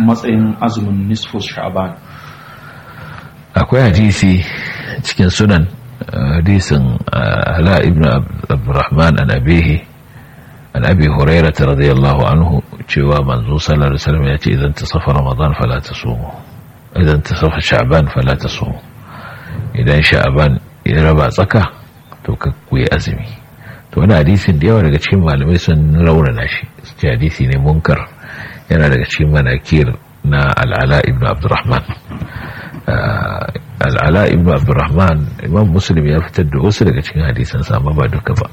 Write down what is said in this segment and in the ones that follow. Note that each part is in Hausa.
matsayin azumin nisfu sha'ban akwai hadisi cikin sunan hadisin ala ibn abdurrahman an abihi an abi hurairah radiyallahu anhu cewa manzo sallallahu alaihi wasallam ya ce idan tasafa ramadan fala tasumu idan tasafa sha'ban fala tasumu idan sha'ban ya raba tsaka to ka kuyi azumi to wani hadisin da yawa daga cikin malamai sun raunana shi ce hadisi ne munkar yana daga cikin manakir na al'ala ibn abdurrahman al'ala ibn abdurrahman imam muslim ya fitar da wasu daga cikin hadisan amma ba duka ba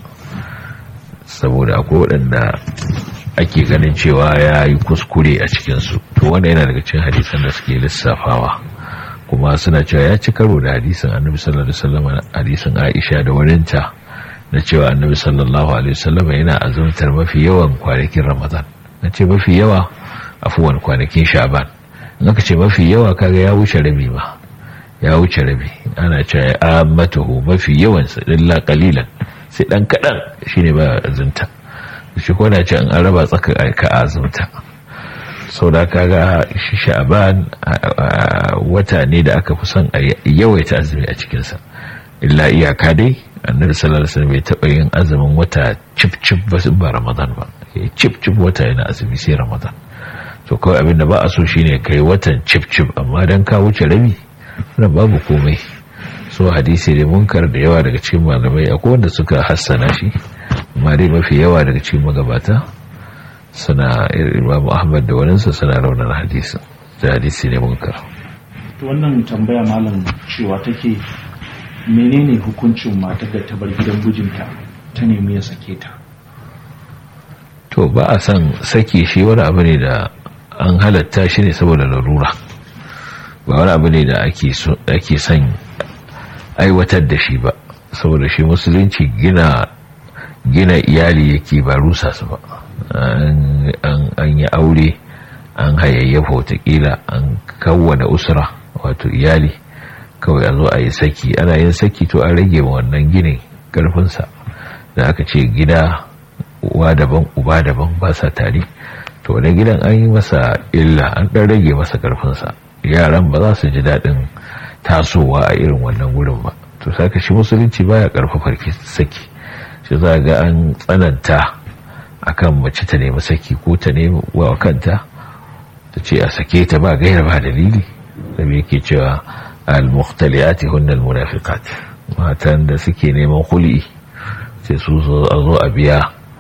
saboda akwai waɗanda ake ganin cewa ya yi kuskure a cikinsu to wanda yana daga cikin hadisan da suke lissafawa kuma suna cewa ya ci karo da hadisin annabi sallallahu alaihi wasallam hadisin aisha da waninta na cewa annabi sallallahu alaihi wasallam yana azumtar mafi yawan kwanakin ramadan na ce mafi yawa afuwan kwanakin sha'ban in aka ce mafi yawa kaga ya wuce rabi ma ya wuce rabi ana cewa ammatuhu mafi yawan sa illa qalilan sai dan kadan shine ba azumta shi ko na ce an raba tsaka ka azumta sau da kaga shi sha'ban wata ne da aka fi son a yawaita azumi a cikinsa illa iyaka dai annabi sallallahu alaihi wasallam bai taba yin azumin wata cip cip ba ba ramadan ba cip cip wata yana azumi sai ramadan to kawai abin da ba a so shine kai watan cip cip amma dan ka wuce rabi wannan babu komai so hadisi ne munkar da yawa daga cikin malamai akwai wanda suka hassana shi amma dai mafi yawa daga cikin magabata suna imamu ahmad da waninsa suna raunar hadisi da hadisi ne munkar wannan tambaya malam cewa take menene hukuncin matar da ta bar gidan mijinta ta nemi ya sake ta to ba a san sake shi wani abu ne da an halatta shi ne saboda larura ba wani abu ne da ake son aiwatar da shi ba saboda shi musulunci gina gina iyali yake ba rusa su ba an yi aure an hayayyafa watakila an kawwana usra wato iyali kawai a zo a yi saki ana yin saki to an rage wannan ginin karfinsa da aka ce gida uwa daban uba daban ba sa tare to wani gidan an yi masa illa an ɗan rage masa karfinsa yaran ba za su ji daɗin tasowa a irin wannan wurin ba to saka shi musulunci baya karfafar saki shi za ga an tsananta akan mace ta nemi saki ko ta nemi wa kanta ta ce a sake ta ba gaira ba dalili da yake cewa al-mukhtaliyati hunnal munafiqat matan da suke neman khuli sai su zo a zo a biya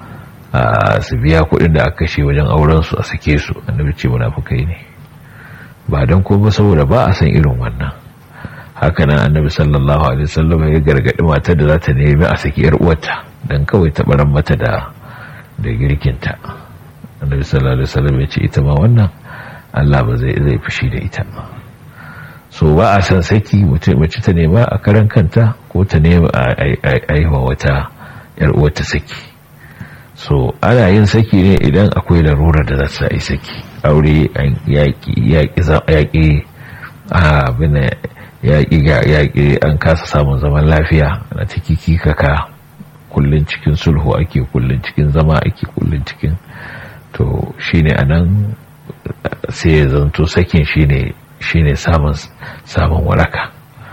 su biya kuɗin da aka kashe wajen auren su a sake su annabi ce munafikai ne ba dan ko ba saboda ba a san irin wannan haka nan annabi sallallahu alaihi wasallam ya gargadi matar da za ta nemi a saki yar uwarta dan kawai ta baran mata da da girkinta annabi sallallahu alaihi wasallam ya ce ita ma wannan Allah ba zai zai fushi da ita so ba a san saki mace ta nema a karan kanta ko ta nema a aiwa wata yar uwarta saki so ana yin saki ne idan akwai larurar da za ta yi saki aure yaƙi yaƙi abin yaƙi an kasa samun zaman lafiya na ciki kaka kullun cikin sulhu ake kullun cikin zama ake kullun cikin to shine anan sai ya zanto sakin shine shine samun samun waraka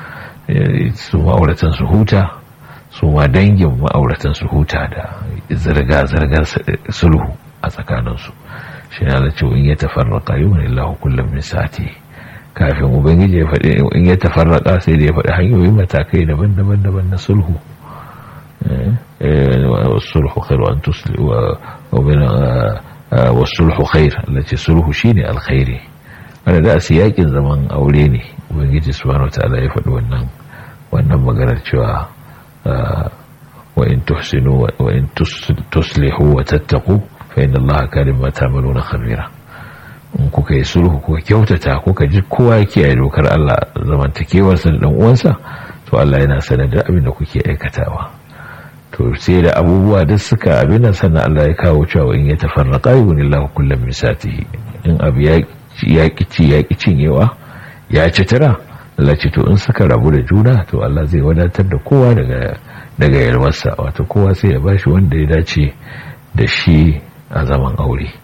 su ma'auratan su huta su ma dangin ma'auratan su huta da zirga-zirgar sulhu a tsakaninsu shi na da cewa in ya tafarraka yi wani lahu kullum min sati kafin ubangiji ya faɗi in ya tafarraka sai da ya faɗi hanyoyin matakai daban-daban daban na sulhu والصلح خير وأن تسلي ومن والصلح خير التي صلح شيني الخير أنا da siyakin zaman aure ne ubangiji subhanahu wataala ya faɗi wannan wannan maganar cewa wa in tuhsinu wa in tuslihu wa tattaqu fa inna allaha kana bima ta'maluna khabira in kuka yi sulhu kuka kyautata kuka ji kowa ya kiyaye dokar Allah zamantakewarsa da dan uwansa to Allah yana sanar da abin da kuke aikatawa to sai da abubuwa duk suka abin nan sannan Allah ya kawo cewa in ya tafarraqa yunillahu kullum min satihi in abu ya ki ci ya ki cinyewa ya ci tara Allah ce to in suka rabu da juna to Allah zai wadatar da kowa daga daga yalwarsa wato kowa sai ya bashi wanda ya dace da shi a zaman aure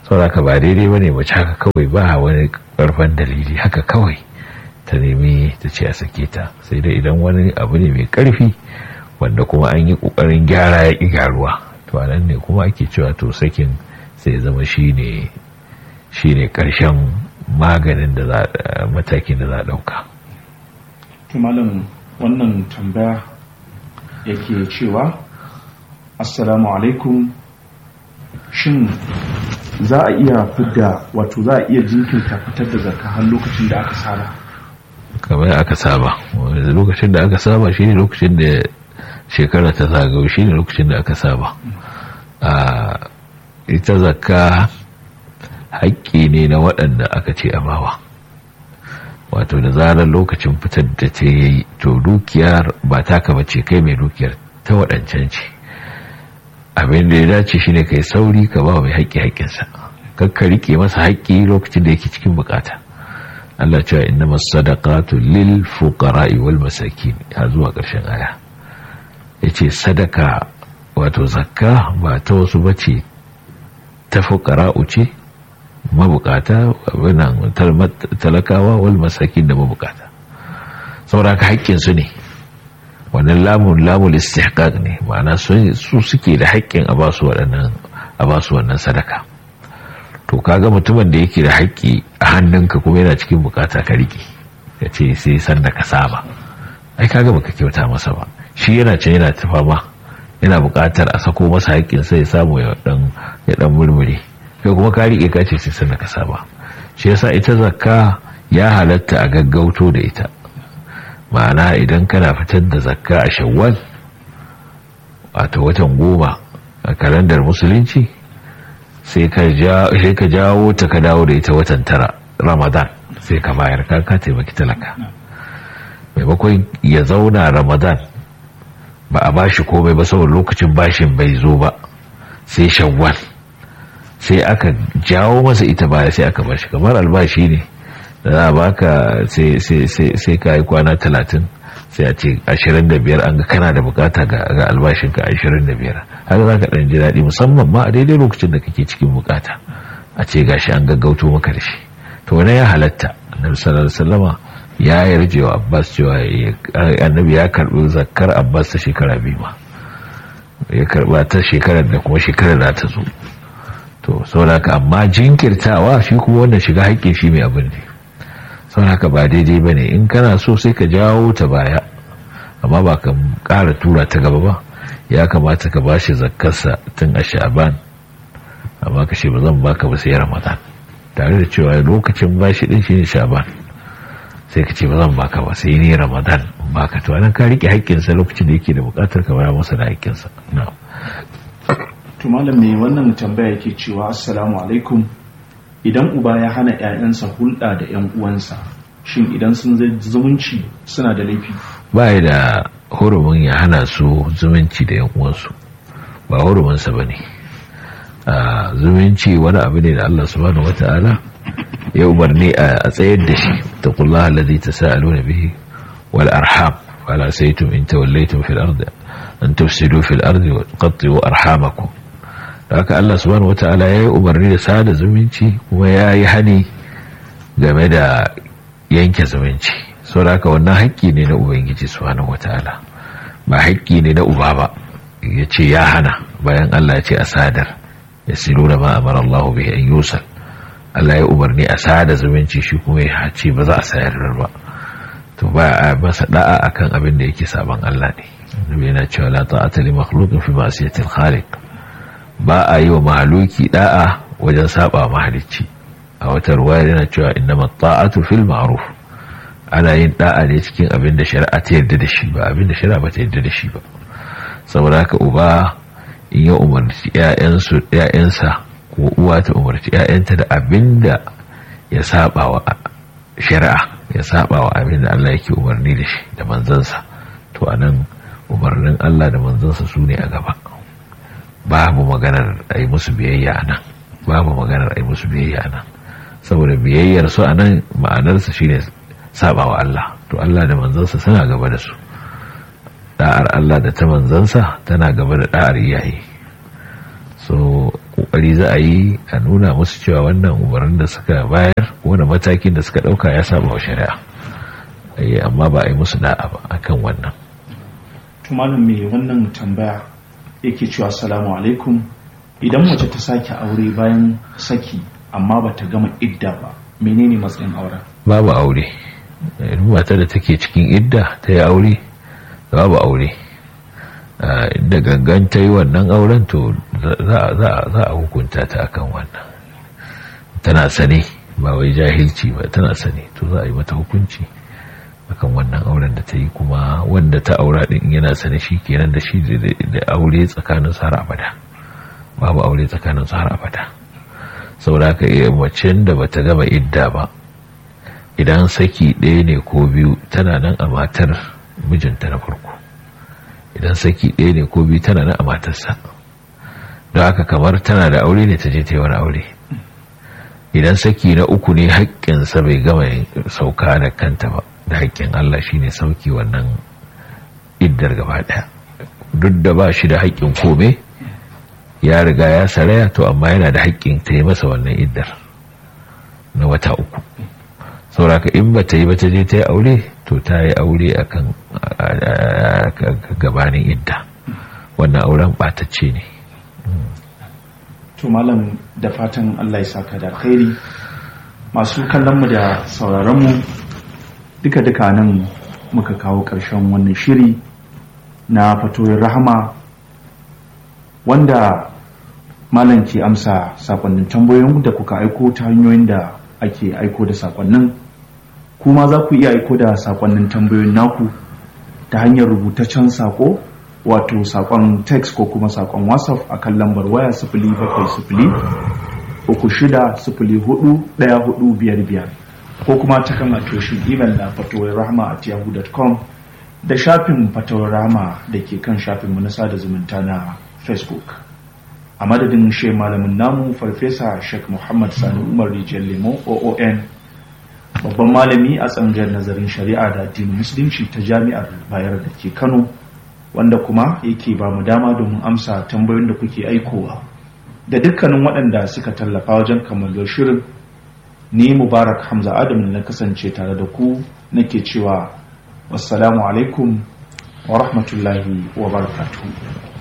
sauraka ba daidai ba ne mace haka kawai ba wani karfan dalili haka kawai ta nemi ta ce a sake ta sai dai idan wani abu ne mai karfi wanda kuma an yi kokarin gyara ya ƙi gyaruwa to anan ne kuma ake cewa to sakin sai zama shine shine karshen maganin da za matakin da za a dauka to malam wannan tambaya yake cewa assalamu alaikum shin za a iya fidda wato za a iya jinkirta fitar da zakka har lokacin da aka saba kamar aka saba lokacin da aka saba shine lokacin da shekara ta zagayo shine lokacin da aka saba a ita zakka haƙƙi ne na waɗanda aka ce a bawa wato da zarar lokacin fitar da ta yi to dukiyar ba taka bace kai mai dukiyar ta waɗancan ce abin da ya dace shine kai sauri ka ba mai haƙƙi haƙƙinsa kakka rike masa haƙƙi lokacin da yake cikin bukata Allah cewa inna masadaqatu lil fuqara'i wal masakin har zuwa ƙarshen aya yace sadaka wato zakka ba ta wasu bace ta fuqara'u ce mabukata wannan talakawa wal masakin da mabukata saboda haƙƙin su ne wannan lamun lamul istihqaq ne ma'ana su suke da haƙƙin a basu waɗannan a basu wannan sadaka to kaga mutumin da yake da haƙƙi a hannunka kuma yana cikin bukata ka riƙe ka ce sai san da ka saba ai kaga baka kyauta masa ba shi yana can yana ta fama yana bukatar a sako masa haƙƙin sai ya samu ya dan ya dan murmure kai kuma ka riƙe ka ce sai san da ka saba shi yasa ita zakka ya halatta a gaggauto da ita ma'ana idan kana fitar da zakka a shawwal wato watan goma a kalandar musulunci sai ka jawo ta ka dawo da ita watan tara ramadan sai ka bayar ka ka taimaki talaka maimakon ya zauna ramadan ba a bashi komai ba saboda lokacin bashin bai zo ba sai shawwal sai aka jawo masa ita baya sai aka bashi kamar albashi ne da za a baka sai ka yi kwana talatin sai a ce ashirin da biyar an ga kana da bukata ga albashinka ashirin da biyar haka za ka ɗan ji daɗi musamman ma a daidai lokacin da kake cikin bukata a ce gashi an gaggauto maka da shi to wani ya halatta annabi sallallahu alaihi wasallama ya yarje wa abbas cewa annabi ya karbi zakkar abbas ta shekara biyu ma ya karba ta shekarar da kuma shekarar da ta zo to saboda haka amma jinkirtawa shi kuma wannan shiga haƙƙin shi mai abin ne sau haka ba daidai ba ne in kana so sai ka jawo ta baya amma ba ka ƙara tura ta gaba ba ya kamata ka ba shi zakkarsa tun a sha'aban amma ka ce ba zan baka ba sai ramadan tare da cewa lokacin ba shi ɗin shi ne sha'aban sai ka ce ba zan baka ba sai ne ramadan baka to anan ka riƙe haƙƙinsa lokacin da yake da buƙatar ka bayar masa da haƙƙinsa to malam mai wannan tambaya yake cewa assalamu alaikum idan uba ya hana 'ya'yansa hulɗa da 'yan uwansa shin idan sun zai zumunci suna da laifi ba da hurumin ya hana su zumunci da 'yan uwansu ba huruminsa ba ne zumunci wani abu ne da Allah subhanahu wata'ala ya umarni a tsayar da shi ta kulla halazi ta sa'alu na bihi wal arham wala saitum in tawallaitum fil ardi an tufsidu fil ardi wa qattu arhamakum da haka Allah subhanahu wata'ala ya yi umarni da sada zumunci kuma ya yi hani game da yanke zumunci sau da haka wannan haƙƙi ne na ubangiji subhanahu wata'ala ba haƙƙi ne na uba ba ya ce ya hana bayan Allah ya ce a sadar ya silo da ma'amar Allah bai an yusal Allah ya umarni a sada zumunci shi kuma ya ce ba za a sayar ba to ba a masa da'a akan abin da yake saban Allah ne annabi yana cewa la ta'ata li makhluqin fi ma'siyatil khaliq ba a yi wa mahaluki da'a wajen saba mahalicci a wata ruwaya yana cewa innama ta'atu fil ma'ruf ana yin da'a ne cikin abin da shari'a ta yarda da shi ba abin da shari'a ba ta yarda da shi ba saboda haka uba in ya umarci ƴaƴansu ƴaƴansa ko uwa ta umarci ƴaƴanta da abin da ya saba wa shari'a ya saba wa abin da Allah yake umarni da shi da manzansa to anan umarnin Allah da manzansa su ne a gaba babu maganar a yi musu biyayya a nan babu maganar a yi musu biyayya a nan saboda biyayyar su a nan ma'anarsa shi ne saba wa Allah to Allah da manzansa suna gaba da su da'ar Allah da ta manzansa tana gaba da da'ar iyaye so kokari za a yi a nuna musu cewa wannan umarnin da suka bayar wani matakin da suka dauka ya saba wa shari'a amma ba a yi musu da'a ba akan wannan tumanin mai wannan tambaya yake cewa assalamu alaikum idan mace ta sake aure bayan saki amma ba ta gama idda ba menene matsayin auren babu aure mata da take cikin idda ta yi aure babu aure da gangan ta yi wannan auren to za a hukunta ta akan wannan tana sane ba wai jahilci ba tana sane to za a yi mata hukunci akan wannan auren da ta yi kuma wanda ta aura din yana sane shi kenan da shi da aure tsakanin har abada babu aure tsakanin har abada saboda ka iya macen da bata gama idda ba idan saki ɗaya ne ko biyu tana nan a matar mijinta na farko idan saki ɗaya ne ko biyu tana nan a matarsa don haka kamar tana da aure ne ta je ta yi wani aure idan saki na uku ne haƙƙinsa bai gama sauka da kanta ba da haƙƙin Allah shi ne sauki wannan iddar gaba ɗaya duk da ba shi da haƙƙin kome ya riga ya saraya to amma yana da haƙƙin ta yi masa wannan iddar na wata uku sauraka in ba ta yi ba ta je ta yi aure to ta yi aure akan gabanin idda wannan auren ɓatacce ne to malam da fatan Allah ya saka da khairi masu kallonmu da sauraronmu duka-duka nan muka kawo ƙarshen wannan shiri na fatoyin rahama wanda malam ke amsa sakonnin tambayoyin da kuka aiko ta hanyoyin da ake aiko da sakonnin kuma za ku iya aiko da sakonnin tambayoyin naku ta hanyar rubutaccen sako wato sakon text ko kuma sakon whatsapp a kan lambar waya sifili bakwai sifili uku shida sifili hudu daya hudu biyar biyar ko kuma ta kan atoshin imel na fatowar rahama at yahoo.com da shafin fatowar rahama da ke kan shafinmu na sada zumunta na facebook a madadin she malamin namu farfesa sheikh muhammad sani umar rijiyar lemo oon babban malami a tsangar nazarin shari'a da addinin musulunci ta jami'ar bayar da ke kano wanda kuma yake ba mu dama domin amsa tambayoyin da kuke aikowa da dukkanin waɗanda suka tallafa wajen kammalar shirin ni mubarak hamza adam na kasance tare da ku nake cewa wassalamu alaikum wa rahmatullahi wa barakatuhu